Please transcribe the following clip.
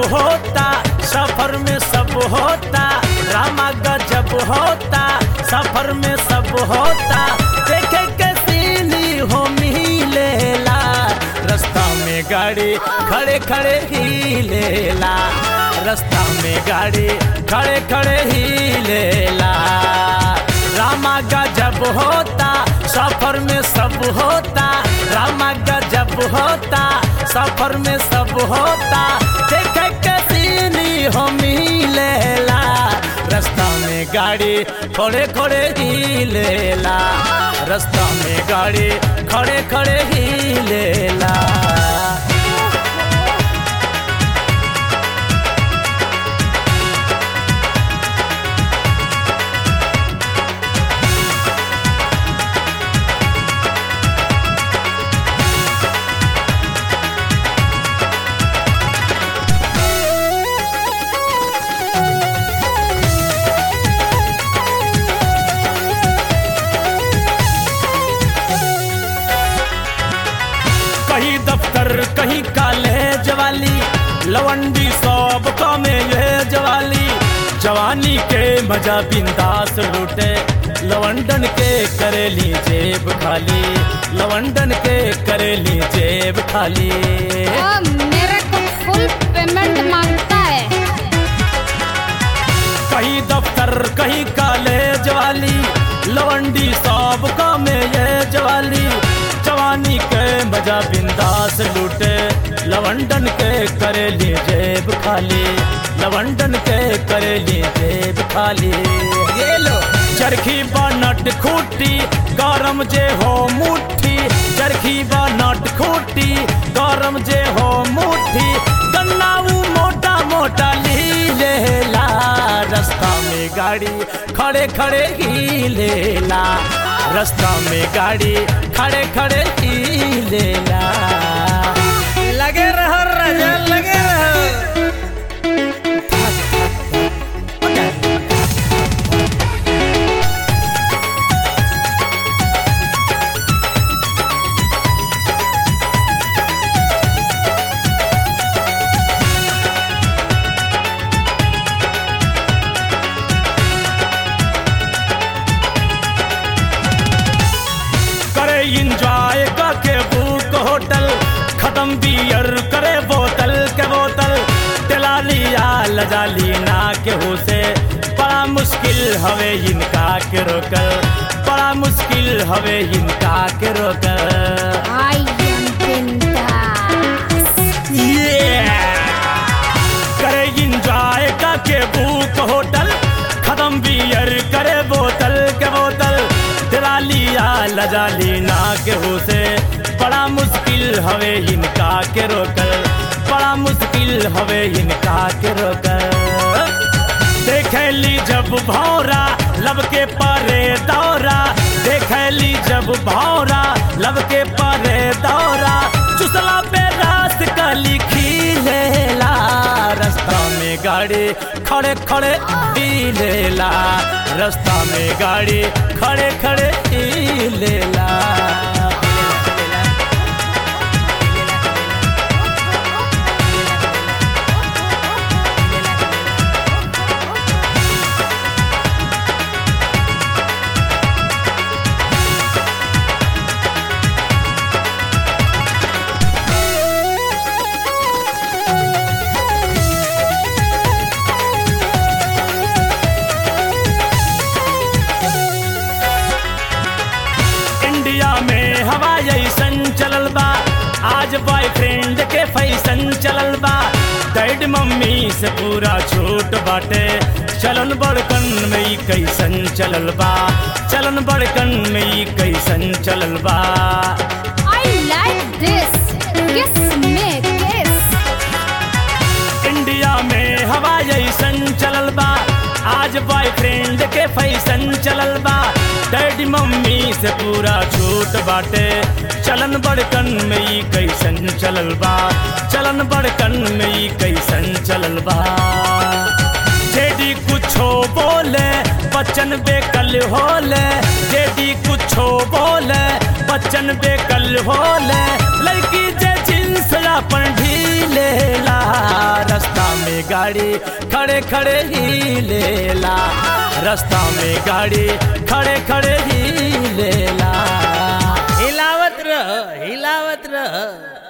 होता सफर में सब होता रामा गजब होता सफर में सब होता देखे के सीनी हो मिलेला रास्ता में गाड़ी खड़े खड़े ही लेला रास्ता में गाड़ी खड़े खड़े ही लेला रामा गजब होता सफर में सब होता रामा गजब होता सफर में सब होता देखे के सीनी हो मिलेला रास्ता में गाड़ी खड़े खड़े ही लेला रास्ता में गाड़ी खड़े खड़े ही लेला कहीं दफ्तर कहीं कॉलेज वाली लवंडी सब में ये जवाली जवानी के मजा बिंदास लूटे लवंडन के करेली जेब खाली लवंडन के करेली जेब खाली अब मेरे को फुल पेमेंट मांगता है कहीं दफ्तर कहीं कॉलेज वाली लवंडी सब में ये जवाली जवानी के मजा बिंदास लूटे लवंडन के करेली जेब खाली लवंडन के करेली जेब खाली ये लो चरखी बनट खूटी गरम जे हो मुट्ठी चरखी बनट खूटी गरम जे हो मुट्ठी गन्नाऊ मोटा मोटा ली लेला रास्ता में गाड़ी खड़े खड़े ही लेला रास्ता में गाड़ी खड़े खड़े ही लेला लगे रहो राजा लगे रहो करे इंजॉय के बुक होटल खत्म बियर करे बोतल के बोतल टेलालिया लजाली ना के हो से बड़ा मुश्किल हवे इनका के रोकल बड़ा मुश्किल हवे इनका के रोकल आई एम बिंदास करे इंजॉय का के बुक होटल खत्म बियर करे बोतल के बोतल दिलालिया लजाली ना के हो से बड़ा मुश्किल हवे इनका के रोकल बड़ा मुश्किल हवे इनका के रोकल देखली जब भौरा लब के परे दौरा देखली जब भौरा लब के परे दौरा चुसला पे रास का लिखी लेला रास्ता में गाड़ी खड़े खड़े ही लेला रास्ता में गाड़ी खड़े खड़े ही लेला इंडिया में हवा ऐसन चलल बा आज बॉयफ्रेंड के फैशन चलल बा डैड मम्मी से पूरा छूट बाटे चलन बड़कन में ई कैसन चलल बा चलन बड़कन में ई कैसन चलल बा आई लाइक दिस किस में किस इंडिया में हवा ऐसन चलल बा आज बॉयफ्रेंड के फैशन चलल बा डैडी मम्मी से पूरा छूट बाटे चलन बड़कन में ई कैसन चलल बा चलन बड़कन में ई कैसन चलल बा जेडी कुछो बोले बच्चन बेकल होले जेडी कुछो बोले बच्चन बेकल होले लड़की जे जींस अपन ढीलेला रास्ता में गाड़ी खड़े खड़े ही लेला रास्ता में गाड़ी खड़े खड़े ही लेला हिलावत रह हिलावत रह